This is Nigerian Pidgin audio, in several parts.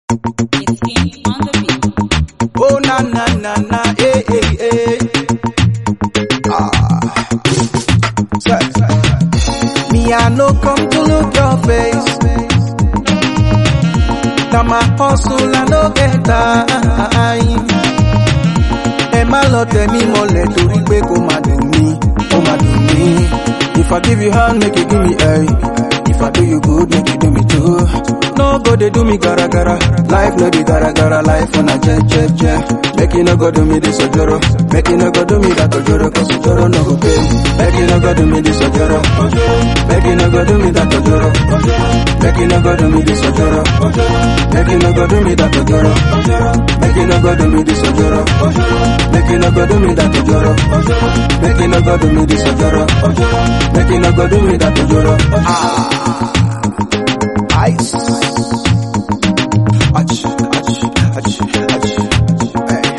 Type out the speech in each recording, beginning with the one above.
It's King on the beat. Oh na na na na, eh eh eh. Ah, Say, say. me I no come to look your face. Na my hustle I no get time. Ẹ má lọ tẹ̀ mí mọ́lẹ̀ torí pé kò má dùn mí, kò má dùn mí. If I give you hand, make you give me A. If I do you good, make you do me too. No go dey do me gara gara. Life no be gara gara. Life on a jet jet jet. Make you no go do me this ojoro. Make you no go do me that ojoro. Cause ojoro no go pay. Make you no go do me this ojoro. Make you no go do me that ojoro. Make you no go do me this ojoro. Make you no go do me that ojoro. Make you no go do me this ojoro. Make you no go do me that ojoro. Make you no go do me this ojoro. Make you no go do me that ojoro. Ah. Ice. Ach, ach, ach, ach. Hey.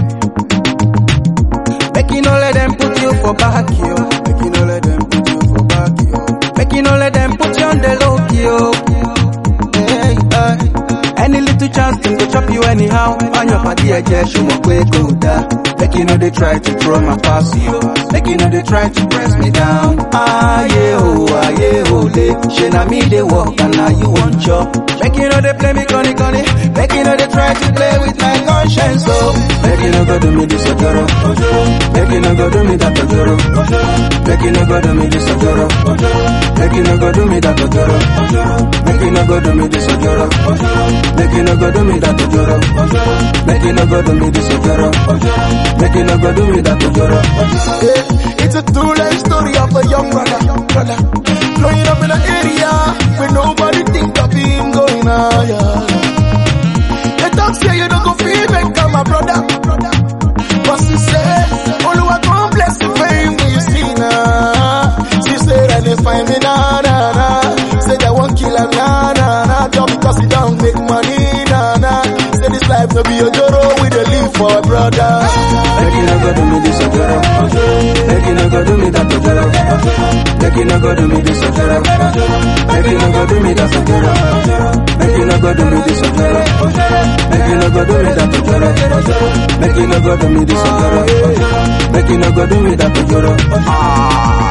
Make you no let them put you for back, yo. Make you no let them put you for back, yo. Make you no let them put you on the low, yo. Hey, hey. Any little chance can go chop you anyhow. On your body, I just show my way go down. Make you know they try to throw my pass, yo. Make you know they try to press me down. Ah, yeah, oh, ah, yeah, oh, le. She na me they walk and now you want chop. Make you know they play me conny conny. Make you know they try to play with my conscience, oh. Make you know go do me this ojoro. Make you know go do me that ojoro. Make you know go do me this ojoro. Make you know go do me that ojoro. Make you know go do me this ojoro. Make you know go do me that ojoro. Make you know go do me this ojoro. Make you know go do me that ojoro. Yeah, it's a true life story of a young brother, brother, growing up in an area where nobody think of him going higher. They talk say you don't go feel make come my brother, brother. But she say, Oluwa come bless you fame you see now. She said and they find me na na na. Say they won't kill him na na na. Just because he don't make money na na. Say this life no be a joro we dey live for brother. Make you no go do me this ojoro. Make you no go do me that ojoro. Make you no go do me this ojoro. Make you no go do me that ojoro. Make you no go do me this ojoro. Make you no go do me that ojoro. Make you no go do me this ojoro. Make you no go do me that ojoro. Ah.